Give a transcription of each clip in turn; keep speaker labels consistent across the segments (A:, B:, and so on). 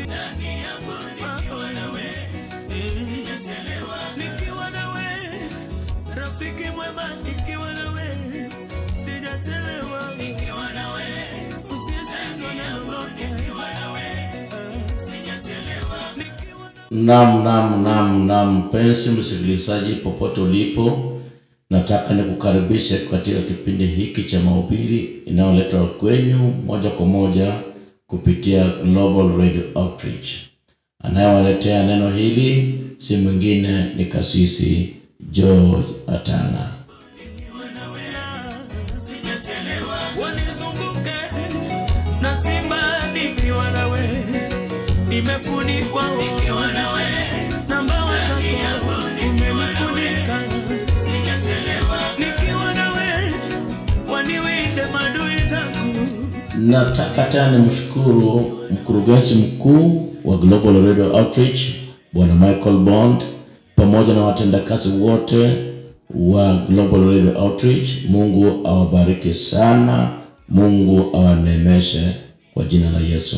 A: nikiwa nawe rafiki mwema nikiwa nawe sijachelewa nikiwa nawe usiyeshindwa na lolote nikiwa nawe sijachelewa nikiwa
B: Naam, naam, naam, naam, mpenzi msikilizaji, popote ulipo, nataka nikukaribishe katika kipindi hiki cha mahubiri inayoletwa kwenyu moja kwa moja kupitia Global Radio Outreach. Anayewaletea neno hili si mwingine ni Kasisi George Atanga.
A: wanizunguke na simba nikiwa nawe nimefunikwa nikiwa nawe na mbawa zako umenifunika nikiwa nawe waniwinde madui zangu
B: Nataka tena nimshukuru mkurugenzi mkuu wa Global Radio Outreach Bwana Michael Bond pamoja na watendakazi wote wa Global Radio Outreach. Mungu awabariki sana, Mungu awaneemeshe kwa jina la Yesu.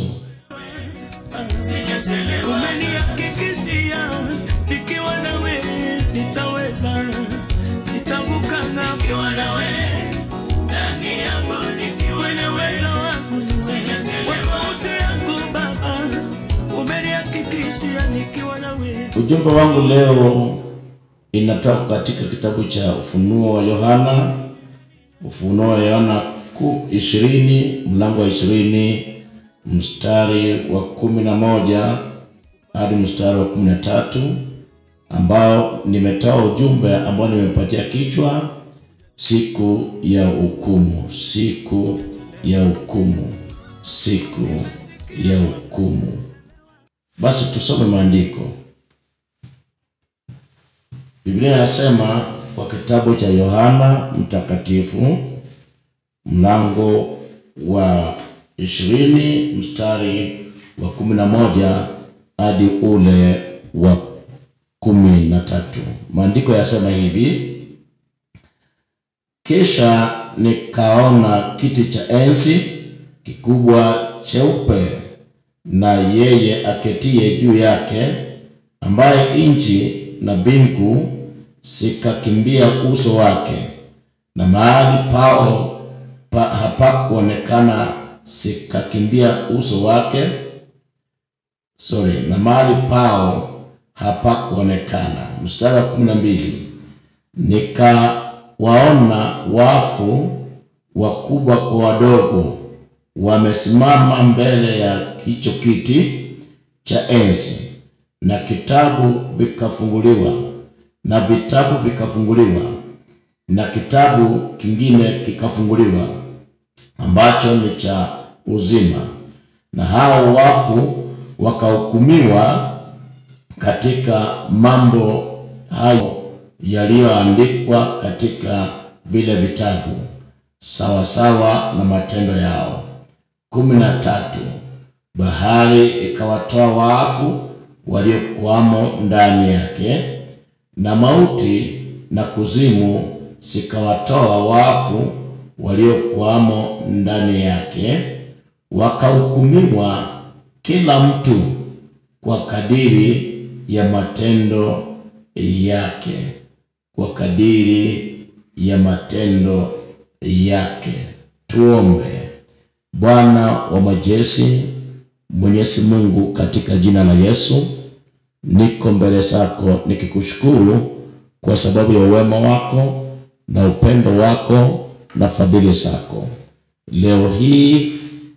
A: umenihakikishia nikiwa nawe nitaweza nitavuka nikiwa nawe ndani yangu nikiwa na uwezo wangu kwa sauti yangu baba umenihakikishia nikiwa nawe
B: Ujumbe wangu leo inatoka katika kitabu cha Ufunuo wa Yohana, Ufunuo wa Yohana ku ishirini mlango wa ishirini mstari wa kumi na moja hadi mstari wa kumi na tatu ambao nimetoa ujumbe ambao nimepatia kichwa siku ya hukumu, siku ya hukumu, siku ya hukumu. Basi tusome maandiko. Biblia inasema kwa kitabu cha Yohana Mtakatifu mlango wa ishirini mstari wa kumi na moja hadi ule wa kumi na tatu. Maandiko yasema hivi: kisha nikaona kiti cha enzi kikubwa cheupe na yeye aketie juu yake, ambaye nchi na mbingu zikakimbia uso wake, na mahali pao pa, hapakuonekana zikakimbia uso wake. Sorry, na mahali pao hapakuonekana. Mstari wa kumi na mbili nikawaona wafu wakubwa kwa wadogo wamesimama mbele ya hicho kiti cha enzi, na kitabu vikafunguliwa, na vitabu vikafunguliwa, na kitabu kingine kikafunguliwa, ambacho ni cha uzima, na hao wafu wakahukumiwa katika mambo hayo yaliyoandikwa katika vile vitabu sawasawa na matendo yao. kumi na tatu. Bahari ikawatoa waafu waliokuwamo ndani yake, na mauti na kuzimu zikawatoa wafu waliokuwamo ndani yake, wakahukumiwa kila mtu kwa kadiri ya matendo yake, kwa kadiri ya matendo yake. Tuombe. Bwana wa majeshi, Mwenyezi Mungu, katika jina la Yesu, niko mbele zako nikikushukuru kwa sababu ya uwema wako na upendo wako na fadhili zako. Leo hii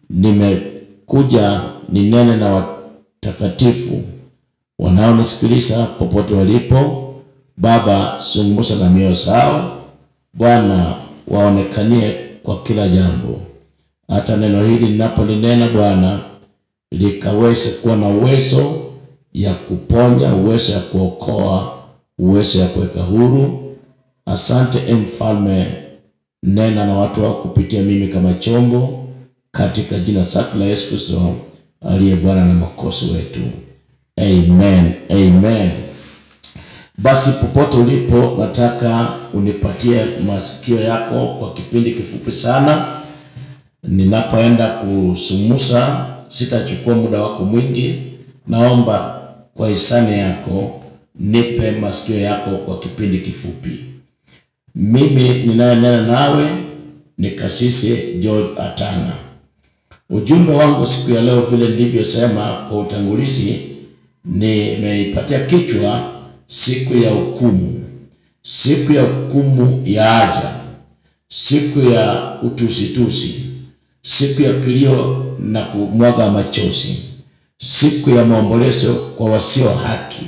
B: nimekuja ninene na watakatifu wanaonisikiliza popote walipo. Baba, zungumza na mioyo zao Bwana, waonekanie kwa kila jambo, hata neno hili ninapolinena Bwana likaweze kuwa na uwezo ya kuponya, uwezo ya kuokoa, uwezo ya kuweka huru. Asante e Mfalme, nena na watu wako kupitia mimi kama chombo, katika jina safi la Yesu Kristo aliye Bwana na Mwokozi wetu, amen, amen. Basi popote ulipo, nataka unipatie masikio yako kwa kipindi kifupi sana. Ninapoenda kusumusa, sitachukua muda wako mwingi, naomba kwa hisani yako nipe masikio yako kwa kipindi kifupi. Mimi ninayenena nawe ni Kasisi George Atanga. Ujumbe wangu siku ya leo, vile nilivyosema kwa utangulizi, nimeipatia kichwa siku ya hukumu, siku ya hukumu ya aja, siku ya utusitusi, siku ya kilio na kumwaga machozi, siku ya maombolezo kwa wasio haki,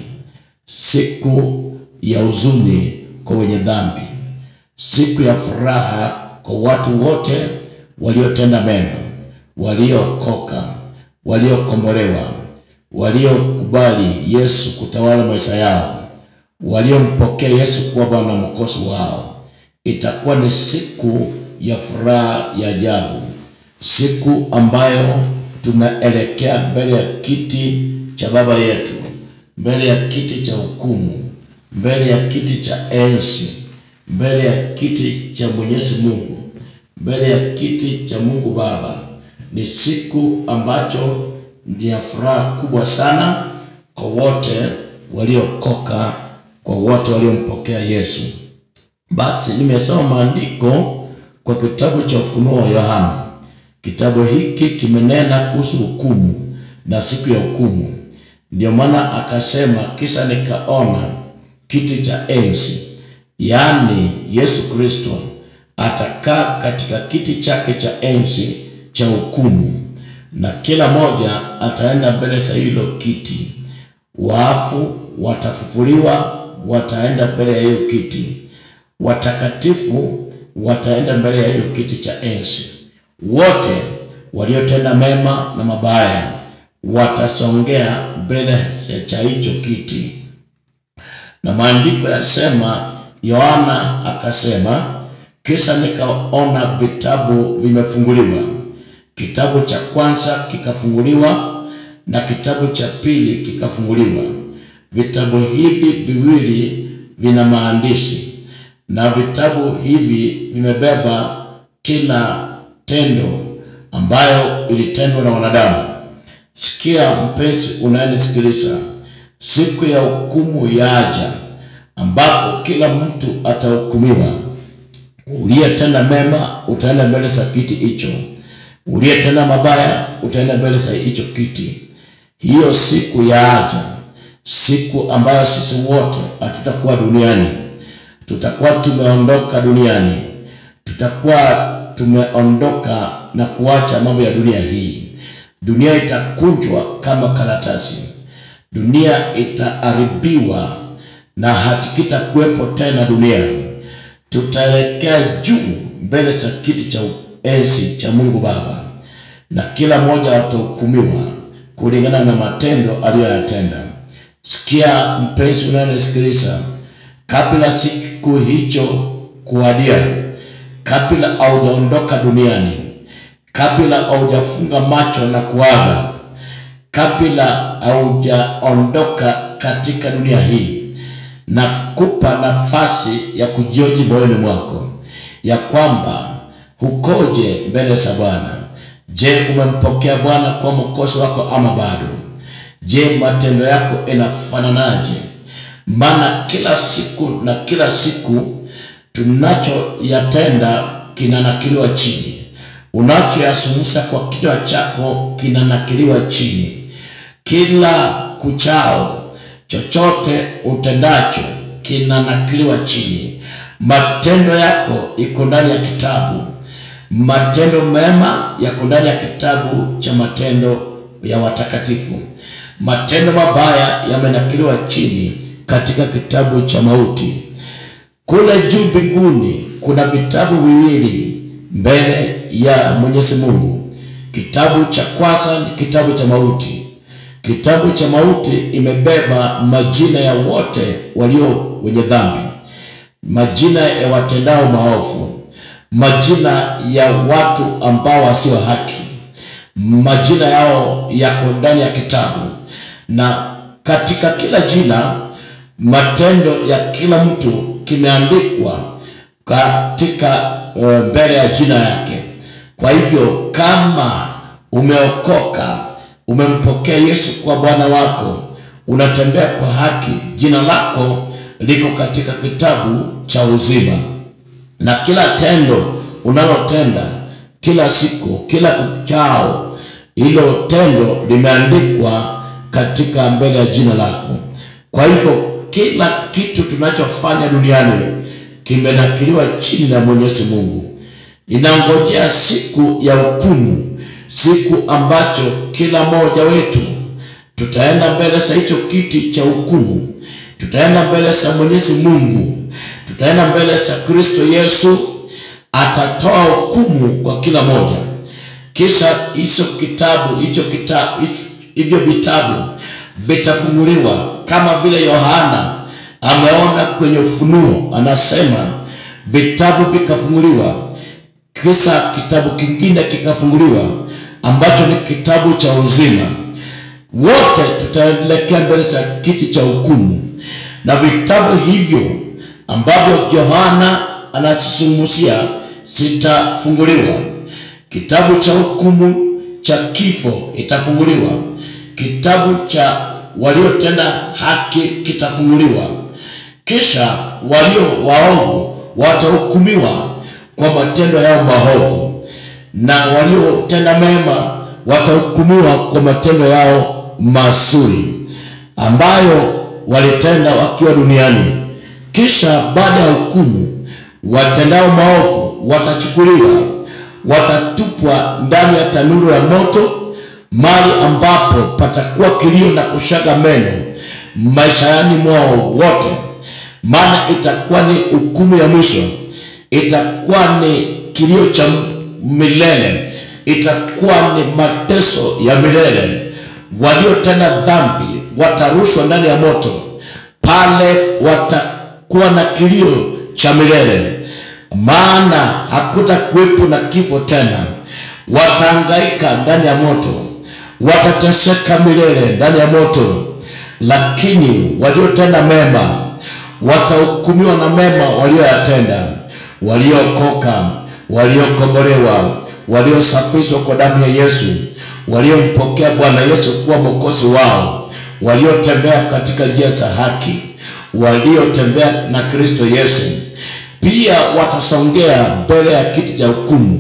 B: siku ya huzuni kwa wenye dhambi, siku ya furaha kwa watu wote waliotenda mema, waliookoka, waliokombolewa, waliokubali Yesu kutawala maisha yao, waliompokea Yesu kuwa Bwana na Mwokozi wao. Itakuwa ni siku ya furaha ya ajabu, siku ambayo tunaelekea mbele ya kiti cha Baba yetu, mbele ya kiti cha hukumu, mbele ya kiti cha enzi, mbele ya kiti cha Mwenyezi Mungu, mbele ya kiti cha Mungu Baba. Ni siku ambacho ni ya furaha kubwa sana kwa wote waliokoka, kwa wote waliompokea Yesu. Basi nimesoma maandiko kwa kitabu cha Ufunuo wa Yohana. Kitabu hiki kimenena kuhusu hukumu na siku ya hukumu. Ndio maana akasema, kisha nikaona kiti cha enzi, yaani Yesu Kristo atakaa katika kiti chake cha enzi cha hukumu, na kila moja ataenda mbele za hilo kiti. Waafu watafufuliwa, wataenda mbele ya hiyo kiti. Watakatifu wataenda mbele ya hiyo kiti cha enzi. Wote waliotenda mema na mabaya watasongea mbele cha hicho kiti. Na maandiko yasema, Yohana akasema, kisha nikaona vitabu vimefunguliwa. Kitabu cha kwanza kikafunguliwa na kitabu cha pili kikafunguliwa. Vitabu hivi viwili vina maandishi na vitabu hivi vimebeba kila tendo ambayo ilitendwa na wanadamu. Sikia mpenzi unayenisikiliza, siku ya hukumu yaja, ambapo kila mtu atahukumiwa. Uliyetenda mema utaenda mbele za kiti hicho, uliyetenda mabaya utaenda mbele za hicho kiti. Hiyo siku yaja, siku ambayo sisi wote hatutakuwa duniani, tutakuwa tumeondoka duniani, tutakuwa tumeondoka na kuacha mambo ya dunia hii. Dunia itakunjwa kama karatasi, dunia itaharibiwa na hatikitakuwepo tena dunia. Tutaelekea juu mbele za kiti cha enzi cha Mungu Baba, na kila mmoja atahukumiwa kulingana na matendo aliyoyatenda. Sikia mpenzi unayenisikiliza, kabla siku hicho kuadia, kabla haujaondoka duniani, kabla haujafunga macho na kuaga, kabla haujaondoka katika dunia hii, na kupa nafasi ya kujioji moyoni mwako ya kwamba hukoje mbele za Bwana. Je, umempokea Bwana kwa mwokozi wako ama bado? Je, matendo yako inafananaje? Maana kila siku na kila siku tunachoyatenda kinanakiliwa chini, unachoyasumusa kwa kinywa chako kinanakiliwa chini. Kila kuchao, chochote utendacho kinanakiliwa chini. Matendo yako iko ndani ya kitabu, matendo mema yako ndani ya kitabu cha matendo ya watakatifu. Matendo mabaya yamenakiliwa chini katika kitabu cha mauti. Kule juu mbinguni kuna vitabu viwili mbele ya Mwenyezi Mungu. Kitabu cha kwanza ni kitabu cha mauti. Kitabu cha mauti imebeba majina ya wote walio wenye dhambi, majina ya watendao maovu, majina ya watu ambao wasio haki, majina yao yako ndani ya kitabu, na katika kila jina matendo ya kila mtu kimeandikwa katika uh, mbele ya jina yake. Kwa hivyo kama umeokoka, umempokea Yesu kwa Bwana wako, unatembea kwa haki, jina lako liko katika kitabu cha uzima, na kila tendo unalotenda kila siku, kila kuchao, hilo tendo limeandikwa katika mbele ya jina lako. Kwa hivyo kila kitu tunachofanya duniani kimenakiliwa chini na Mwenyezi Mungu. Inangojea siku ya hukumu, siku ambacho kila mmoja wetu tutaenda mbele za hicho kiti cha hukumu, tutaenda mbele za Mwenyezi Mungu, tutaenda mbele za Kristo Yesu, atatoa hukumu kwa kila moja. Kisha hicho kitabu hicho kitabu hivyo vitabu vitafunguliwa kama vile Yohana ameona kwenye Ufunuo, anasema vitabu vikafunguliwa, kisha kitabu kingine kikafunguliwa ambacho ni kitabu cha uzima. Wote tutaelekea mbele za kiti cha hukumu, na vitabu hivyo ambavyo Yohana anasisumusia zitafunguliwa. Kitabu cha hukumu cha kifo itafunguliwa. Kitabu cha waliotenda haki kitafunguliwa. Kisha walio waovu watahukumiwa kwa matendo yao maovu, na waliotenda mema watahukumiwa kwa matendo yao mazuri ambayo walitenda wakiwa duniani. Kisha baada ya hukumu, watendao maovu watachukuliwa, watatupwa ndani ya tanuru ya moto, mahali ambapo patakuwa kilio na kushaga meno maishani mwao wote, maana itakuwa ni hukumu ya mwisho, itakuwa ni kilio cha milele, itakuwa ni mateso ya milele. Waliotenda dhambi watarushwa ndani ya moto, pale watakuwa na kilio cha milele, maana hakuta kuwepo na kifo tena. Watahangaika ndani ya moto, watateseka milele ndani ya moto. Lakini waliotenda mema watahukumiwa na mema walioyatenda, waliokoka, waliokombolewa, waliosafishwa kwa damu ya Yesu, waliompokea Bwana Yesu kuwa mwokozi wao, waliotembea katika njia za haki, waliotembea na Kristo Yesu, pia watasongea mbele ya kiti cha hukumu,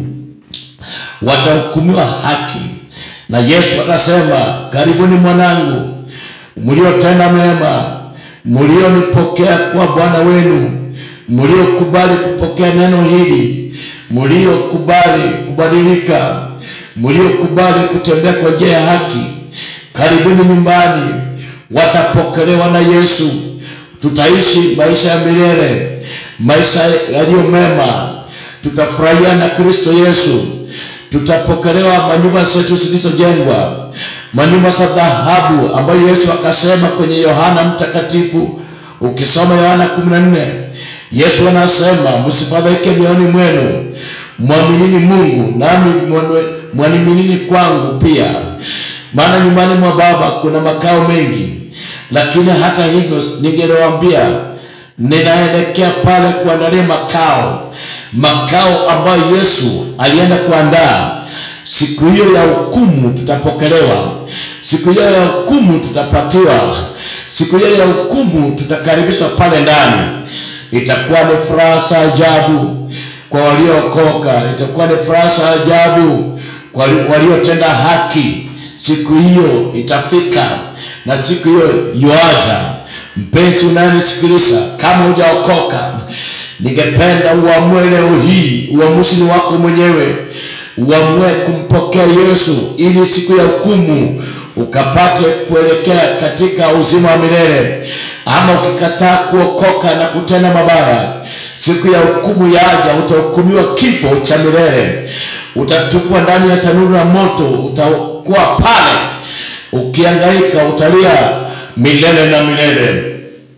B: watahukumiwa haki. Na Yesu atasema, karibuni mwanangu, mliotenda mema, mlionipokea kuwa Bwana wenu, mliokubali kupokea neno hili, mliokubali kubadilika, mliokubali kutembea kwa njia ya haki, karibuni nyumbani. Watapokelewa na Yesu, tutaishi maisha ya milele, maisha yaliyo mema, tutafurahia na Kristo Yesu, tutapokelewa manyumba zetu zilizojengwa, manyumba za dhahabu ambayo Yesu akasema kwenye Yohana Mtakatifu. Ukisoma Yohana 14 Yesu anasema msifadhaike mioyoni mwenu, mwaminini Mungu nami mwaniminini kwangu pia, maana nyumbani mwa Baba kuna makao mengi. Lakini hata hivyo ningeliwaambia, ninaelekea pale kuandalia makao, makao ambayo Yesu alienda kuandaa. Siku hiyo ya hukumu tutapokelewa, siku hiyo ya hukumu tutapatiwa, siku hiyo ya hukumu tutakaribishwa pale ndani. Itakuwa ni furaha za ajabu kwa waliookoka, itakuwa ni furaha za ajabu kwa waliotenda haki. Siku hiyo itafika na siku hiyo yuaja. Mpenzi unayenisikiliza, kama hujaokoka, ningependa uamue leo hii, uamuzi ni wako mwenyewe, uamue kumpokea Yesu ili siku ya hukumu ukapate kuelekea katika uzima wa milele. Ama ukikataa kuokoka na kutenda mabaya, siku ya hukumu yaja, utahukumiwa kifo cha milele, utatupwa ndani ya tanuru la moto, utakuwa pale ukiangaika, utalia milele na milele.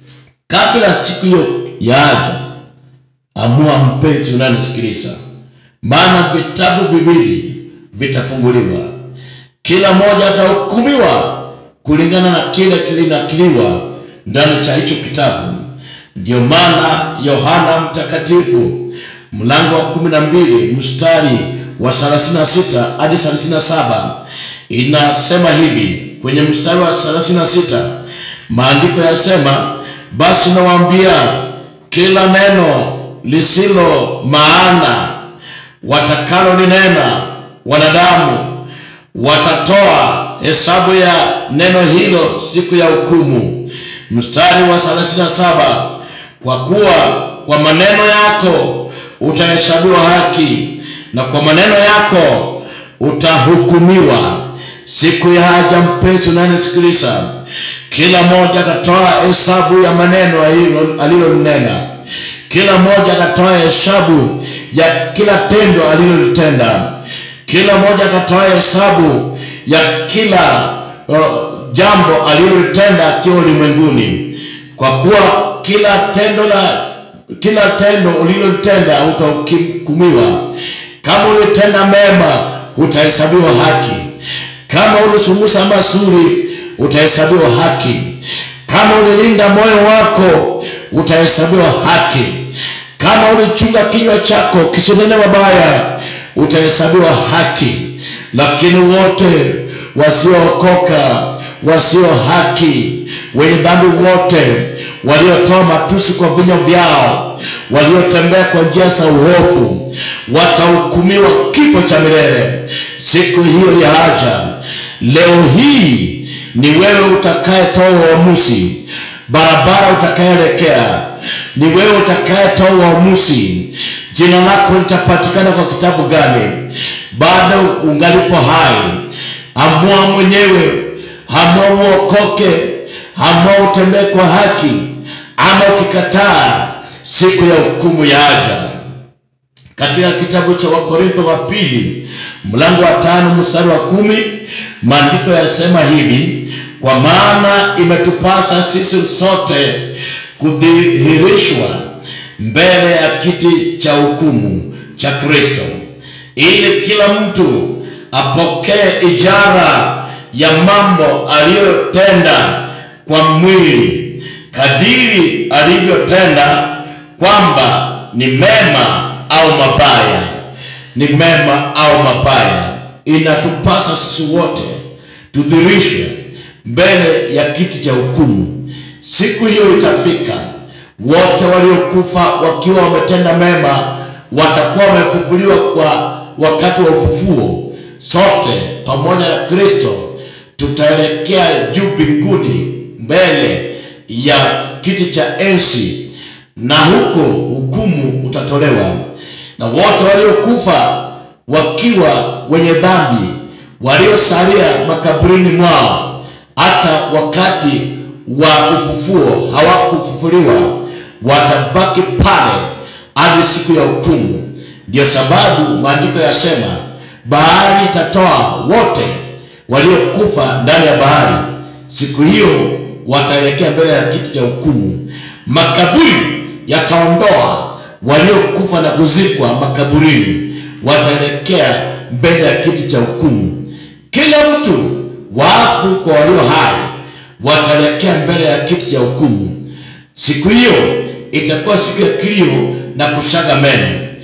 B: Kabla siku hiyo yaja, amua mpenzi unanisikiliza, maana vitabu viwili vitafunguliwa, kila mmoja atahukumiwa kulingana na kile kilinakiliwa ndani cha hicho kitabu. Ndio maana Yohana Mtakatifu mlango wa kumi na mbili mstari wa 36 hadi 37 inasema hivi kwenye mstari wa 36 maandiko yasema basi nawaambia kila neno lisilo maana watakalo linena wanadamu watatoa hesabu ya neno hilo siku ya hukumu mstari wa 37 kwa kuwa kwa maneno yako utahesabiwa haki na kwa maneno yako utahukumiwa siku ya haja mpenzi unanisikiliza kila mmoja atatoa hesabu ya maneno alilo- alilonena kila mmoja atatoa hesabu ya kila tendo alilolitenda kila mmoja atatoa hesabu ya kila uh, jambo alilolitenda akiwa ulimwenguni kwa kuwa kila tendo la kila tendo ulilotenda utahukumiwa kama ulitenda mema utahesabiwa haki kama ulisumusa mazuri utahesabiwa haki kama ulilinda moyo wako utahesabiwa haki kama ulichunga kinywa chako kisinene mabaya utahesabiwa haki lakini wote wasiookoka wasio haki wenye dhambi wote waliotoa matusi kwa vinywa vyao waliotembea kwa njia za uhofu watahukumiwa kifo cha milele siku hiyo ya haja leo hii ni wewe utakayetoa uamuzi barabara utakayoelekea ni wewe utakayetoa uamuzi jina lako litapatikana kwa kitabu gani bado ungalipo hai amua mwenyewe amua uokoke amua utembee kwa haki ama ukikataa siku ya hukumu ya aja katika kitabu cha wakorintho wa pili mlango wa tano mstari wa kumi maandiko yasema hivi kwa maana imetupasa sisi sote kudhihirishwa mbele ya kiti cha hukumu cha kristo ili kila mtu apokee ijara ya mambo aliyotenda kwa mwili kadiri alivyotenda kwamba ni mema au mabaya ni mema au mabaya inatupasa sisi wote tudhirishwe mbele ya kiti cha hukumu siku hiyo itafika wote waliokufa wakiwa wametenda mema watakuwa wamefufuliwa kwa wakati wa ufufuo sote pamoja na kristo tutaelekea juu mbinguni mbele ya kiti cha enzi na huko hukumu utatolewa na wote waliokufa wakiwa wenye dhambi waliosalia makaburini mwao hata wakati wa ufufuo hawakufufuliwa watabaki pale hadi siku ya hukumu ndio sababu maandiko yasema bahari itatoa wote waliokufa ndani ya bahari siku hiyo wataelekea mbele ya kiti cha hukumu makaburi yataondoa waliokufa na kuzikwa makaburini wataelekea mbele ya kiti cha hukumu kila mtu waafu kwa walio hai wataelekea mbele ya kiti cha hukumu siku hiyo itakuwa siku ya kilio na kushaga meno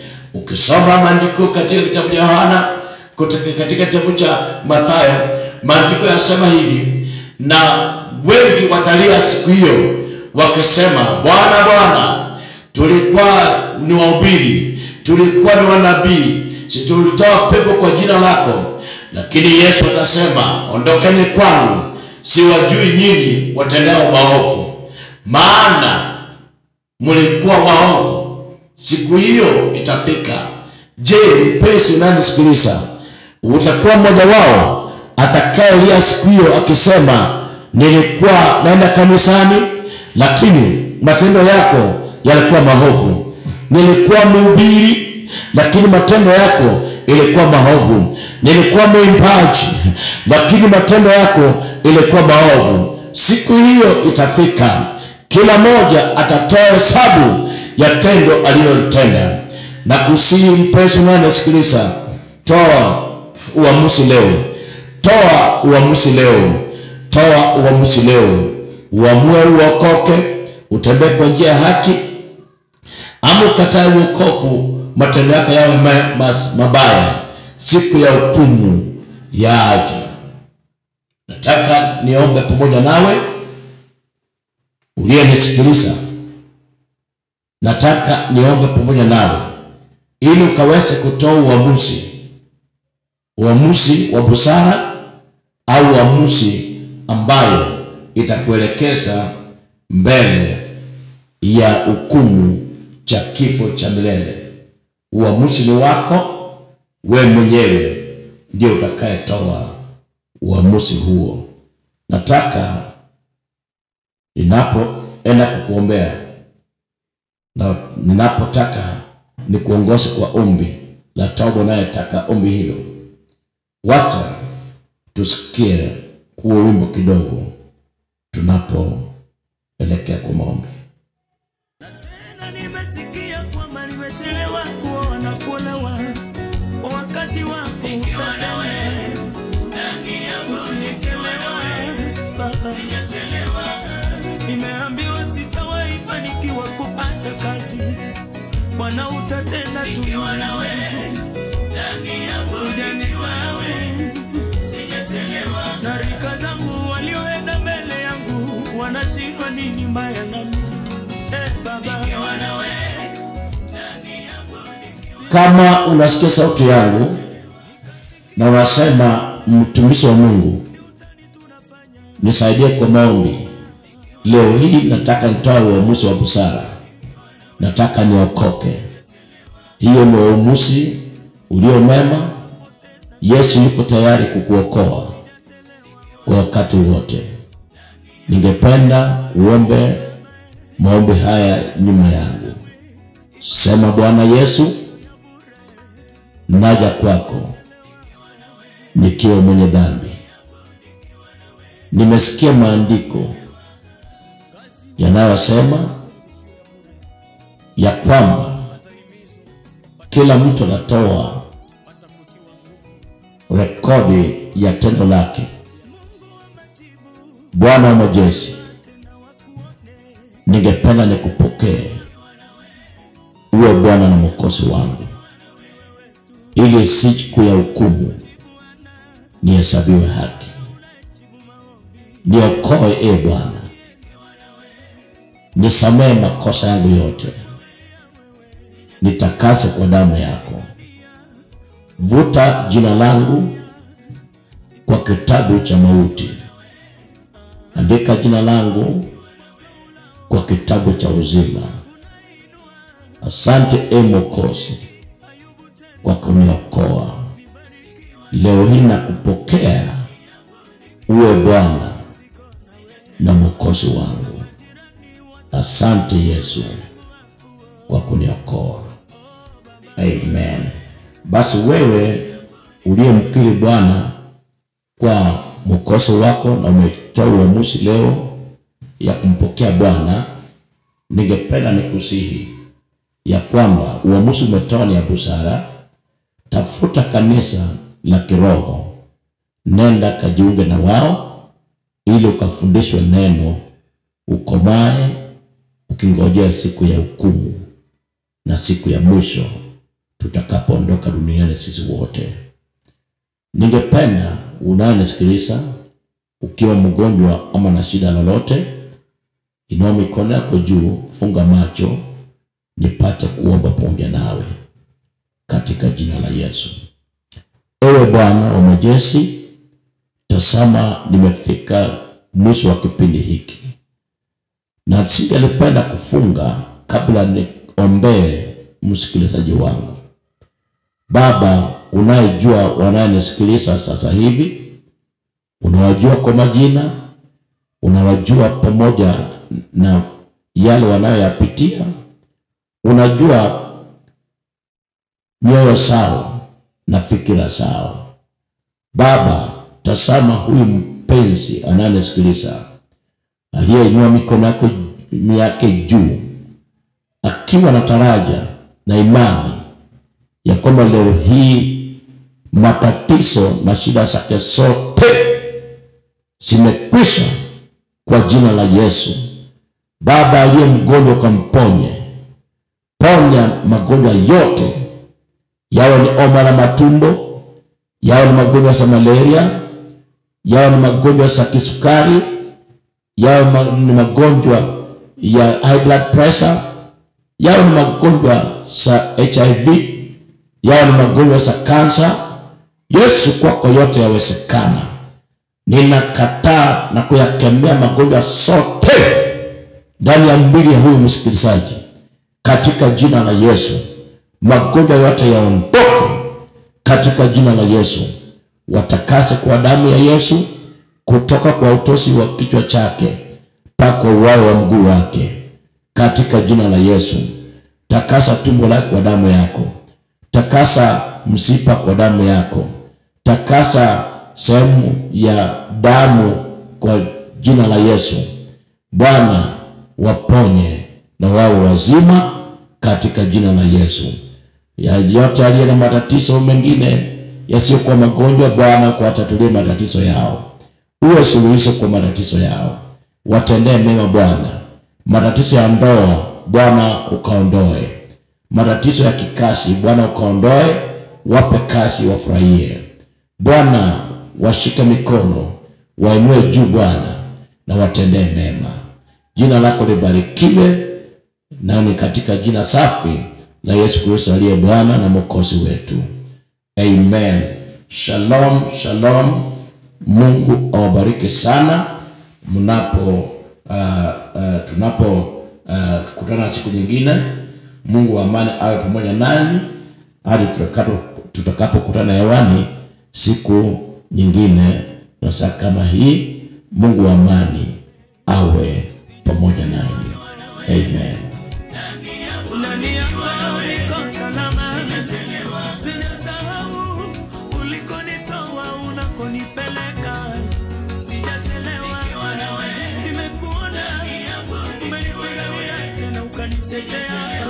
B: ukisoma maandiko katika kitabu cha yohana kutoka katika kitabu cha mathayo maandiko yasema hivi na wengi watalia siku hiyo wakisema bwana bwana tulikuwa ni wahubiri tulikuwa ni wanabii si tulitoa pepo kwa jina lako lakini yesu atasema ondokeni kwangu siwajui nyinyi watendao maovu maana mlikuwa waovu siku hiyo itafika je mpenzi unanisikiliza utakuwa mmoja wao atakayelia siku hiyo akisema nilikuwa naenda kanisani lakini matendo yako yalikuwa maovu nilikuwa mhubiri lakini matendo yako ilikuwa maovu nilikuwa mwimbaji lakini matendo yako ilikuwa maovu siku hiyo itafika kila mmoja atatoa hesabu ya tendo alilotenda na kusihi mpenzi unayenisikiliza toa uamuzi leo toa uamuzi leo toa uamuzi leo uamue uokoke utembee kwa njia ya haki ama ukatae uokofu matendo yako yawe ma- mas- mabaya siku ya hukumu yaja Nataka niombe pamoja nawe uliyenisikiliza. Nataka niombe pamoja nawe ili ukaweze kutoa uamuzi, uamuzi wa busara au uamuzi ambayo itakuelekeza mbele ya hukumu cha kifo cha milele. Uamuzi ni wako, we mwenyewe ndio utakayetoa uamuzi huo. Nataka ninapoenda kukuombea na ninapotaka nikuongoze kwa ombi la toba, unayetaka ombi hilo, wacha tusikie huo wimbo kidogo tunapoelekea kwa maombi.
A: Tena nimesikia kwamba nimechelewa kuoa na kuolewa kwa wakati wako. Nikiwa na wewe ndani yangu, usinichelewe baba, sijachelewa. Nimeambiwa sitawahi fanikiwa kupata kazi, Bwana utatenda tu. Nikiwa na wewe ndani yangu, hujanisahau, sijachelewa. Na rika zangu walioenda mbele yangu wanashindwa nini mbaya nami Eh, baba. Nikiwa na wewe ndani yangu, nikiwa
B: Kama unasikia sauti yangu na unasema mtumishi wa Mungu, nisaidie kwa maombi leo hii, nataka nitoe uamuzi wa busara, nataka niokoke. Hiyo ni uamuzi ulio mema. Yesu yuko tayari kukuokoa kwa wakati wote. Ningependa uombe maombi haya nyuma yangu. Sema, Bwana Yesu, naja kwako nikiwa mwenye dhambi. Nimesikia maandiko yanayosema ya kwamba kila mtu atatoa rekodi ya tendo lake. Bwana wa majeshi, ningependa nikupokee uwe Bwana na Mwokozi wangu, ili siku ya hukumu nihesabiwe haki. Niokoe e Bwana, nisamehe makosa yangu yote, nitakase kwa damu yako. Vuta jina langu kwa kitabu cha mauti, andika jina langu kwa kitabu cha uzima. Asante e Mwokozi kwa kuniokoa leo hii na kupokea uwe Bwana na Mwokozi wangu. Asante Yesu kwa kuniokoa. Amen. Basi wewe uliyemkiri Bwana kwa mwokozi wako na umetoa uamuzi leo ya kumpokea Bwana, ningependa nikusihi ya kwamba uamuzi umetoa ni ya busara. Tafuta kanisa la kiroho, nenda kajiunge na wao ili ukafundishwe neno, ukomae ukingojea siku ya hukumu na siku ya mwisho tutakapoondoka duniani sisi wote. Ningependa unayenisikiliza ukiwa mgonjwa ama na shida lolote, inua mikono yako juu, funga macho, nipate kuomba pamoja nawe katika jina la Yesu. Ewe Bwana wa majeshi, tazama nimefika mwisho wa kipindi hiki, na singelipenda kufunga kabla niombee msikilizaji wangu. Baba, unayejua wanayenisikiliza sasa hivi, unawajua kwa majina, unawajua pamoja na yale wanayoyapitia, unajua mioyo zao na fikira zao. Baba, tazama huyu mpenzi anayenisikiliza aliyeinua mikono yako yake juu akiwa na taraja na imani ya kwamba leo hii matatizo na shida zake zote zimekwisha kwa jina la Yesu. Baba, aliye mgonjwa ukamponye, ponya magonjwa yote, yawe ni homa la matumbo, yawe ni magonjwa ya malaria, yawe ni magonjwa za kisukari, yawe ma, ni magonjwa ya high blood pressure, yawe ni magonjwa za HIV, yawe ni magonjwa za kansa. Yesu, kwako yote yawezekana. Ninakataa na kuyakemea magonjwa sote ndani ya mwili ya huyu msikilizaji katika jina la Yesu. Magonjwa yote yaondoke katika jina la Yesu. Watakase kwa damu ya Yesu, kutoka kwa utosi wa kichwa chake mpaka uwao wa mguu wake, katika jina la Yesu. Takasa tumbo lake kwa damu yako, takasa msipa kwa damu yako, takasa sehemu ya damu kwa jina la Yesu. Bwana, waponye na wao wazima katika jina la Yesu. Ya yote aliye na matatizo mengine yasiyokuwa magonjwa, Bwana kuwatatulie matatizo yao, uwe suluhisho kwa matatizo yao, watendee mema Bwana. Matatizo ya ndoa Bwana ukaondoe, matatizo ya kikazi Bwana ukaondoe, wape kazi wafurahie Bwana, washike mikono wainue juu Bwana na watendee mema. Jina lako libarikiwe, na ni katika jina safi la Yesu Kristo aliye Bwana na Mwokozi wetu, amen. Shalom, shalom. Mungu awabariki sana mnapo uh, uh, tunapo uh, kutana siku nyingine. Mungu wa amani awe pamoja nani hadi tutakapokutana hewani siku nyingine na saa kama hii. Mungu wa amani awe pamoja nanyi, amen.
A: Ndani yako niko salama, sijasahau ulikonitoa, unakonipeleka, sijachelewa. Nimekuona, umenipigania tena ukanisaidia.